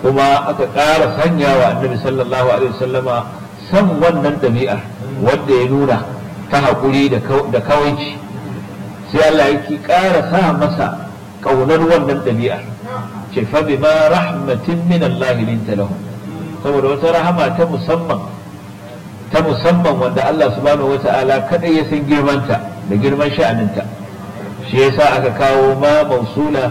kuma aka ƙara sanya wa annabi sallallahu alaihi wasallama san wannan ɗabi'ar wanda ya nuna ta haƙuri da kawaici sai Allah yake ƙara sa masa ƙaunar wannan ɗabi'ar ce fa bima rahmatin min Allah linta lahum saboda wata rahama ta musamman ta musamman wanda Allah subhanahu wata'ala kadai ya san girmanta da girman sha'aninta shi yasa aka kawo ma mausula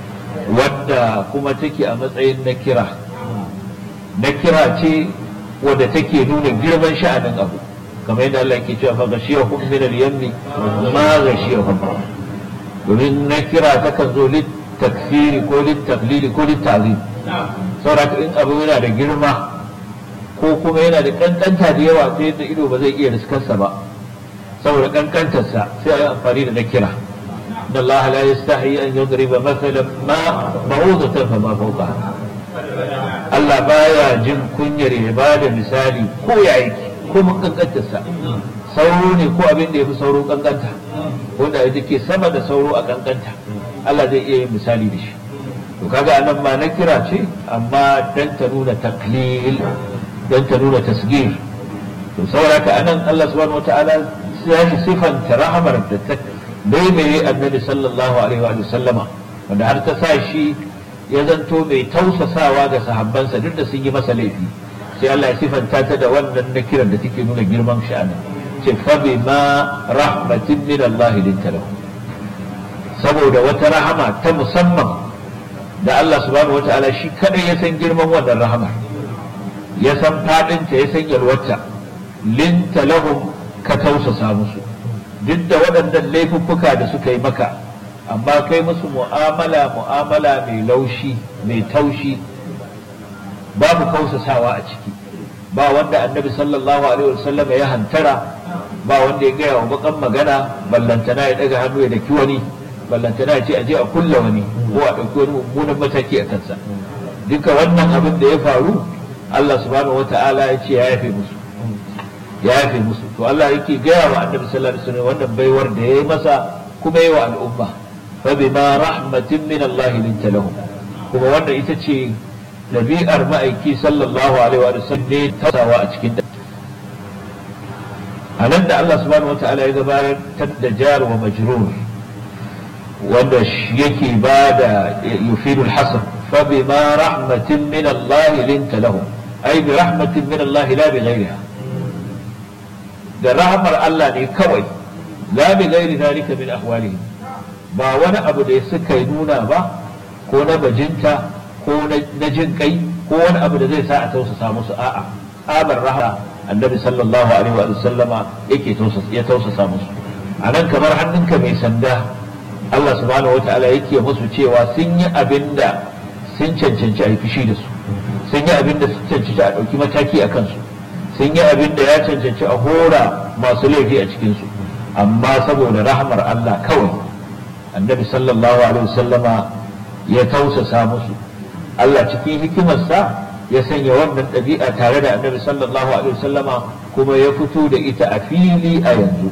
wadda kuma take a matsayin na kira na kira ce wadda take nuna girman sha'anin abu kamar yadda Allah ke cewa fa gashiyahum min al-yammi ma gashiyahum domin na kira takan zo lit takfiri ko lit taqlili ko lit ta'zim saboda in abu yana da girma ko kuma yana da kankanta da yawa sai da ido ba zai iya riskarsa ba saboda kankantarsa sai a yi amfani da na kira إن الله لا يستحي أن يضرب مثلا ما بعوضة فما فوقها Allah baya jin kunyar ya ba da misali ko ya aiki ko mun kankantarsa sauro ne ko abin da ya fi sauro kankanta wanda ya ke sama da sauro a kankanta Allah zai iya yin misali da shi to kaga anan ma na kira ce amma dan ta nuna taklil dan ta nuna tasgir to saboda ka anan Allah subhanahu wataala ya sifanta rahamar da ta baibaye annabi sallallahu alaihi wa sallama wanda har ta sa shi ya zanto mai tausasawa ga sahabbansa duk da sun yi masa laifi sai Allah ya sifanta ta da wannan nakiran da take nuna girman sha'anin ce fa bima rahmatin min Allah linta lahu saboda wata rahama ta musamman da Allah subhanahu wataala shi kadai ya san girman wannan rahama ya san fadinta ya san yalwata linta lahum ka tausasa musu duk da waɗannan laifuffuka da suka yi maka amma kai musu mu'amala mu'amala mai laushi mai taushi babu kausasawa a ciki ba wanda annabi sallallahu alaihi wasallam ya hantara ba wanda ya gaya wa bakan magana ballantana ya daga hannu ya daki wani ballantana ya ce aje a kulla wani ko a ɗauki wani mummunan mataki a kansa duka wannan abin da ya faru Allah subhanahu wata'ala ya ce ya yafe musu ya yafe musu to Allah yake gaya wa annabi sallallahu alaihi wasallam wannan baiwar da ya yi masa kuma yi wa al'umma fa bima rahmatin min Allah linta lahum kuma wannan ita ce dabi'ar ma'aiki sallallahu alaihi wa sallam ne tasawa a cikin a nan da Allah subhanahu wa ta'ala ya gabatar da jar wa majrur wanda yake ba da yufidul hasan fa bima rahmatin min Allah linta lahum ay bi rahmatin min Allah la bi ghayriha da rahmar Allah ne kawai la bi ghairi zalika min ahwalihim ba wani abu da suka yi nuna ba ko na bajinta ko na jin kai ko wani abu da zai sa a tausasa musu a'a abar rahama annabi sallallahu alaihi wa sallama yake ya tausasa musu a nan kamar hannunka mai sanda Allah subhanahu wataala yake musu cewa sun yi abin da sun cancanci a yi fushi da su sun yi abin da sun cancanci a ɗauki mataki a kansu sun yi abin da ya cancanci a hora masu laifi a cikinsu amma saboda rahmar Allah kawai annabi sallallahu alaihi wasallama ya tausasa musu Allah cikin hikimarsa ya sanya wannan ɗabi'a tare da annabi sallallahu alaihi wasallama kuma ya fito da ita a fili a yanzu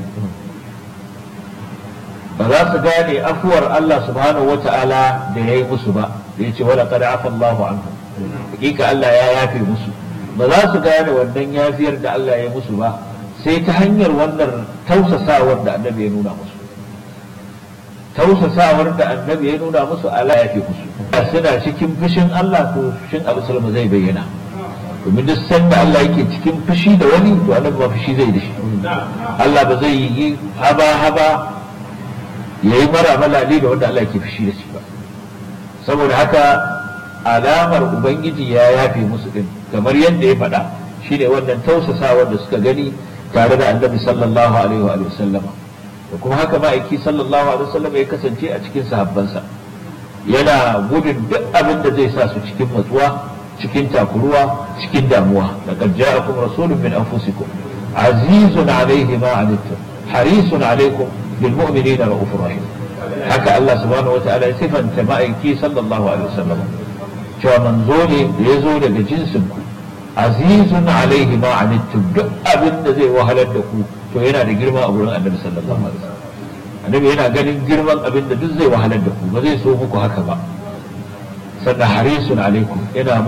ba za su gane afuwar Allah subhanahu wa ta'ala da ya yi musu ba da ya ce wala kada afa Allahu anhu hakika Allah ya yafe musu ba za su gane wannan yafiyar da Allah ya yi musu ba sai ta hanyar wannan tausasawar da annabi ya nuna musu tausasawar da annabi ya nuna musu Allah ya fi musu suna cikin fushin Allah to fushin Abu Salama zai bayyana domin duk sanda Allah yake cikin fushi da wani to annabi ba fushi zai da shi Allah ba zai yi haba haba ya yi mara malali da wanda Allah yake fushi da shi ba saboda haka alamar ubangiji ya yafe musu din kamar yadda ya faɗa shine wannan tausasawar da suka gani tare da annabi sallallahu alaihi wa sallama da kuma haka ma'aiki sallallahu alaihi wasallam ya kasance a cikin sahabbansa yana gudun duk abin da zai sa su cikin matsuwa cikin takuruwa cikin damuwa laqad ja'akum rasulun min anfusikum azizun alayhi ma anittum harisun alaykum bil mu'minina ra'ufur rahim haka Allah subhanahu wata'ala ya sifanta ma'aiki sallallahu alaihi wasallam cewa manzo ne da ya zo daga jinsin ku azizun alaihi ma anittum duk abin da zai wahalar da ku to yana da girma a wurin annabi sallallahu alaihi wasallam annabi yana ganin girman abin da duk zai wahalar da ku ba zai so muku haka ba sannan harisun alaikum yana